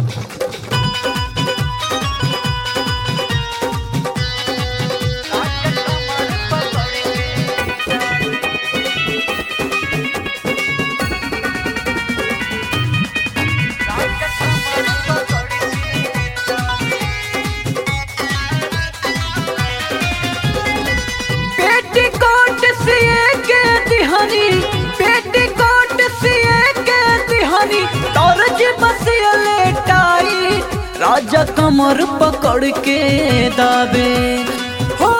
petticoat सिए के दिहानी पेटीकोट सिए के दिहानी तोरज बसिया लेटाई राजा कमर पकड़ के दाबे हो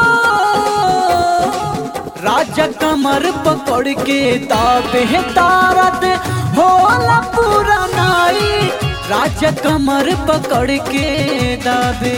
राजा कमर पकड़ के दाबे तारत होला पूरा नाई राजा कमर पकड़ के दाबे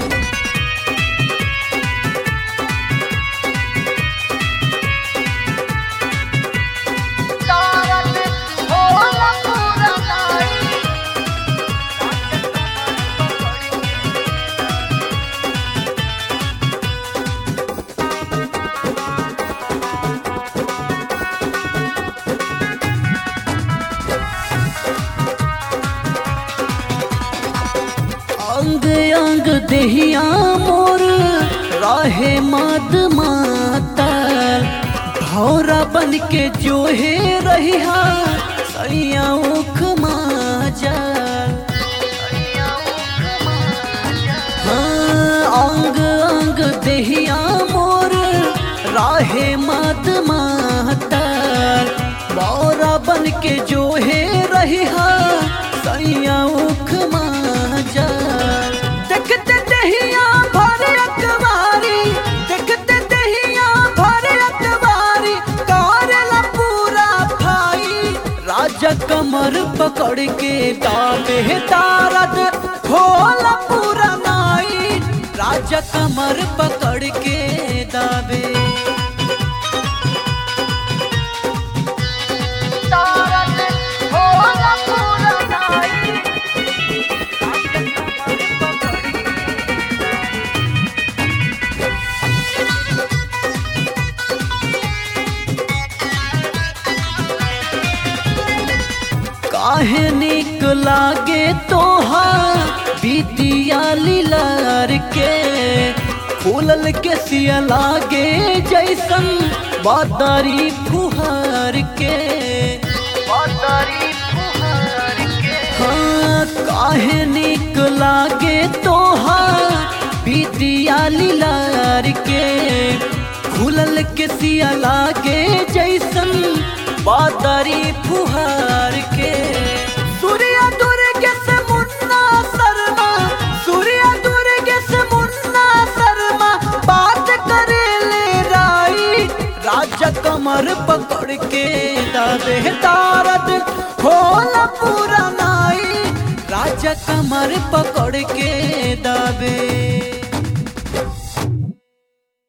अंग अंग देहिया मोर रहे मद मातल भौरा बन के जो है रहिया सैया उख माजल हाँ, अंग अंग देहिया मोर राहे मद मातल बौरा बन के जो है रहिया सैया उख माजल देखते दहिया भर अकबारी देखते दहिया भर अकबारी करेला पूरा भाई राजा कमर पकड़ के दाबे तारद होला पूरा नाई राजा कमर पकड़ के दाबे काहे निक लागे तोहार बीतिया लीलार के फूलल के सिया लागे जैसन बादारी फुहार के हाँ काहे निक लागे तोहार बीतिया लीलार के फूलल के सिया लागे जैसन बादारी फुहार के सूर्या दुर्गे से मुन्ना शर्मा सूर्या दुर्गे से मुन्ना शर्मा बात करे ले राई राजा कमर पकड़ के दादे तारद होला पूरा नाई राजा कमर पकड़ के दाबे